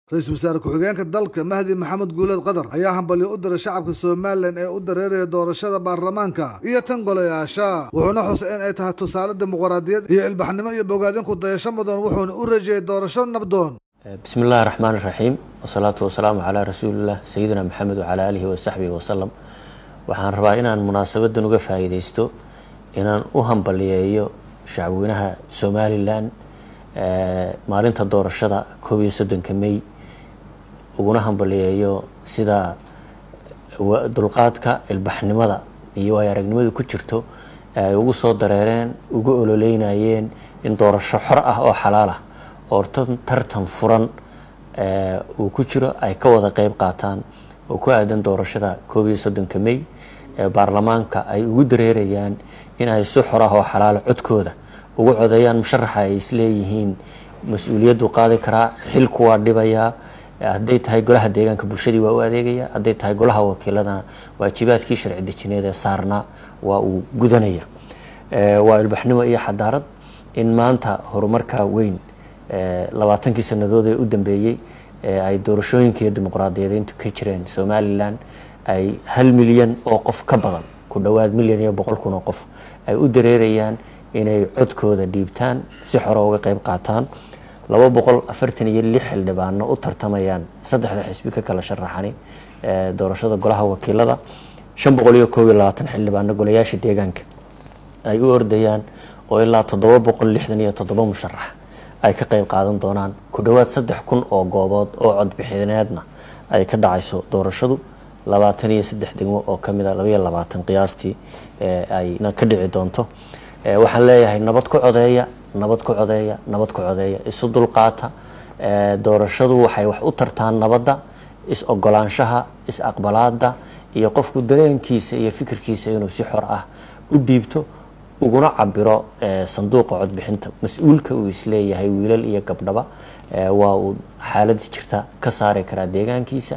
ra-iisul wasaare ku-xigeenka dalka mahdi maxamed guuleed qadar ayaa hambalyo u diray shacabka somalilan ee u dareeraya doorashada baarlamaanka iyo tan golayaasha wuxuuna xusay in ay tahay tusaale dimuqraadiyad iyo ilbaxnimo iyo bogaadinku dayasho mudan wuxuuna u rajeeyay doorasho nabdoon bismi illaahi raxmaan iraxiim wasalaatu wasalaamu calaa rasuuliillah sayidina maxamed wacalaa aalihi wasaxbihi wasalam waxaan rabaa inaan munaasabadan uga faa'iideysto inaan u hambaliyeeyo shacabweynaha somalilan maalinta doorashada koob iyo soddonka may uguna hambaliyeeyo sida dulqaadka ilbaxnimada iyo ay aragnimadu ku jirto ay ugu soo dareereen ugu ololeynayeen in doorasho xor ah oo xalaal ah oo tartan furan uu ku jiro ay ka wada qeyb qaataan oo ku aadan doorashada koob iyo soddonka may ee baarlamaanka ay ugu dareerayaan in ay si xor ah oo xalaala codkooda ugu codeeyaan musharaxa ay isleeyihiin mas-uuliyaddu qaadi karaa xilku waa dhibayaa hadday tahay golaha deegaanka bulshadii waa u adeegaya hadday tahay golaha wakiiladana waajibaadkii sharci dejineed ee saarnaa waa uu gudanaya waa ilbaxnimo iyo xadaarad in maanta horumarka weyn labaatankii sanadood ee u dambeeyey ay doorashooyinka iyo dimuqraadiyadeyntu ka jireen somalilan ay hal milyan oo qof ka badan ku dhowaad milyan iyo boqol kun oo qof ay u dareerayaan inay codkooda dhiibtaan si xore uga qeyb qaataan laba boqol afartan iyo lix xildhibaano u tartamayaan saddexda xisbi ka kala sharaxani doorashada golaha wakiilada shan boqol iyo koob iyo labaatan xildhibaano golayaasha deegaanka ay u ordayaan oo ilaa toddoba boqol lixdan iyo toddoba musharax ay ka qeyb qaadan doonaan ku dhowaad saddex kun oo goobood oo codbixineedna ay ka dhacayso doorashadu labaatan iyo saddex degmo oo kamid a labaiyo labaatan qiyaastii ayna ka dhici doonto waxaan leeyahay nabad ku codeeya nabad ku codeeya nabad ku codeeya isu dulqaata doorashadu waxay wax u tartaan nabadda is ogolaanshaha is aqbalaada iyo qofku dareenkiisa iyo fikirkiisa inuu si xor ah u dhiibto uguna cabiro sanduuqa codbixinta mas-uulka uu isleeyahay wiilal iyo gabdhaba waa uu xaalada jirta ka saari karaa deegaankiisa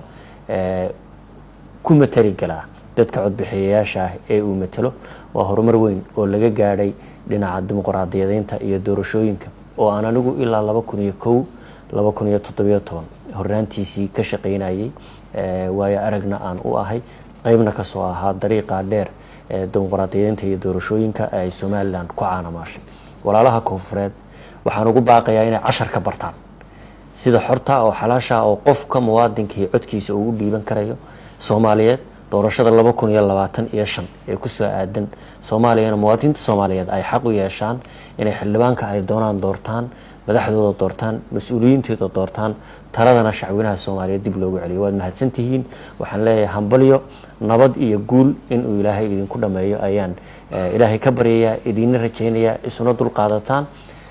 ku matali galaa dadka codbixiyayaasha ah ee uu matalo waa horumar weyn oo laga gaadhay dhinaca dimuqraadiyadeynta iyo doorashooyinka oo aan anigu ilaa laba kun iyo kow laba kun iyo toddobiyo toban hornaantiisii ka shaqaynayay waayo aragna aan u ahay qeybna kasoo ahaa dariiqa dheer ee dimuqraadiyadeynta iyo doorashooyinka ay somalilan ku caanamaashay walaalaha koonfureed waxaan ugu baaqayaa inay cashar ka bartaan sida xorta oo xalaasha oo qofka muwaadinkii codkiisa uu u dhiiban karayo soomaaliyeed doorashada laba kun iyo labaatan iyo shan ee kusoo aadan soomaaliyana muwaadiniinta soomaaliyeed ay xaq u yeeshaan inay xildhibaanka ay doonaan doortaan madaxdooda doortaan mas-uuliyiintooda doortaan taladana shacweynaha soomaaliyeed dib loogu celiyo waad mahadsantihiin waxaan leeyahay hambalyo nabad iyo guul inuu ilaahay idinku dhameeyo ayaan ilaahay ka baryayaa idiina rajaynayaa isuna dulqaadataan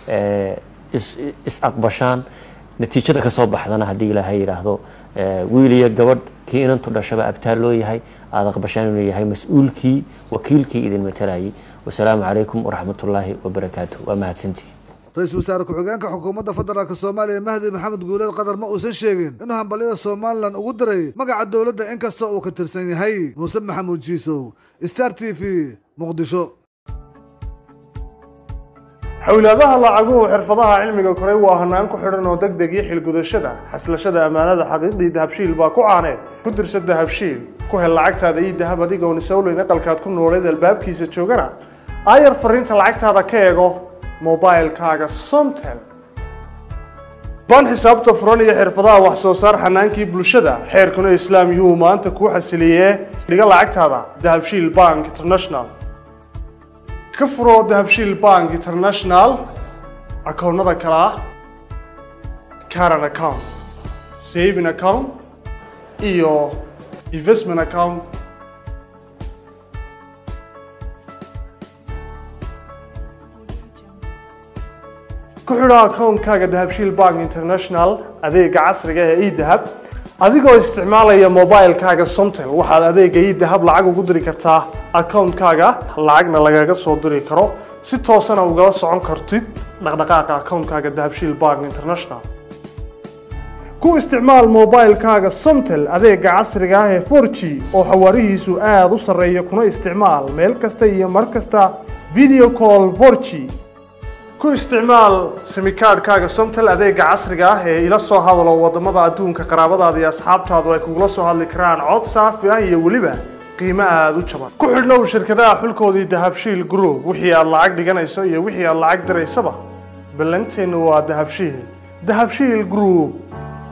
is aqbashaan natiijada kasoo baxdana haddii ilaahay yidhaahdo wiil iyo gabadh kii inantu dhashaba abtaal loo yahay aada aqbashaan inuu yahay mas-uulkii wakiilkii idin matalayay wasalaamu calaykum waraxmatullaahi wabarakaatu waa mahadsantihi ra-iisul wasaare ku-xigeenka xukuumadda federaalk soomaaliya mahdi maxamed guuleed qadar ma uusan sheegin inuu hambalyada somalilan ugu diray magaca dowladda inkasta uu ka tirsan yahay muuse maxamuud jiisow star t v muqdisho xowlaadaha lacaguhu xirfadaha cilmiga koray waa hanaan ku xidhan oo deg deg iyo xilgudashada xaslashada ammaanada xaqiiqdii dahabshiil baa ku caaneed ku dirsa dahabshiil ku hel lacagtaada iyo dahab adigoon isowleyn aqalkaad ku nooleed albaabkiisa joogana aayar fariinta lacagtaada ka eego mobilkaaga somtel baan xisaabta furan iyo xirfadaha wax soo saar xanaankii bulshada xeerkuna islaam yuhuu maanta kuu xasiliyee dhiga lacagtaada dahabshiil bank international ka furo dahabshiil bank international akoonnada kale ah caran account saving account iyo investment account ku xidho akoonkaaga dahabshiil bank international adeega casriga ee edahab adigoo isticmaalaya mobilkaaga somtel waxaad adeega edahab lacag ugu diri kartaa akoonkaaga lacagna lagaga soo diri karo si toosana ugala socon kartid dhaqdhaqaaqa akoonkaaga dahabshiil bank international ku isticmaal mobilkaaga somtel adeega casriga ah ee 4g oo xawaarihiisu aada u sarreeya kuna isticmaal meel kasta iyo mar kasta video call 4g ku isticmaal simikaadhkaaga somtel adeega casriga ah ee ila soo hadalo wadamada adduunka qaraabadaada iyo asxaabtaadu ay kugula soo hadli karaan cod saafi ah iyo weliba qiimo aada u jaban ku xidhnow shirkadaha xulkoodii dahabshiil group wixii aad lacag dhiganayso iyo wixii aad lacag diraysaba ballanteenu waa dahabshiil dahabshiil group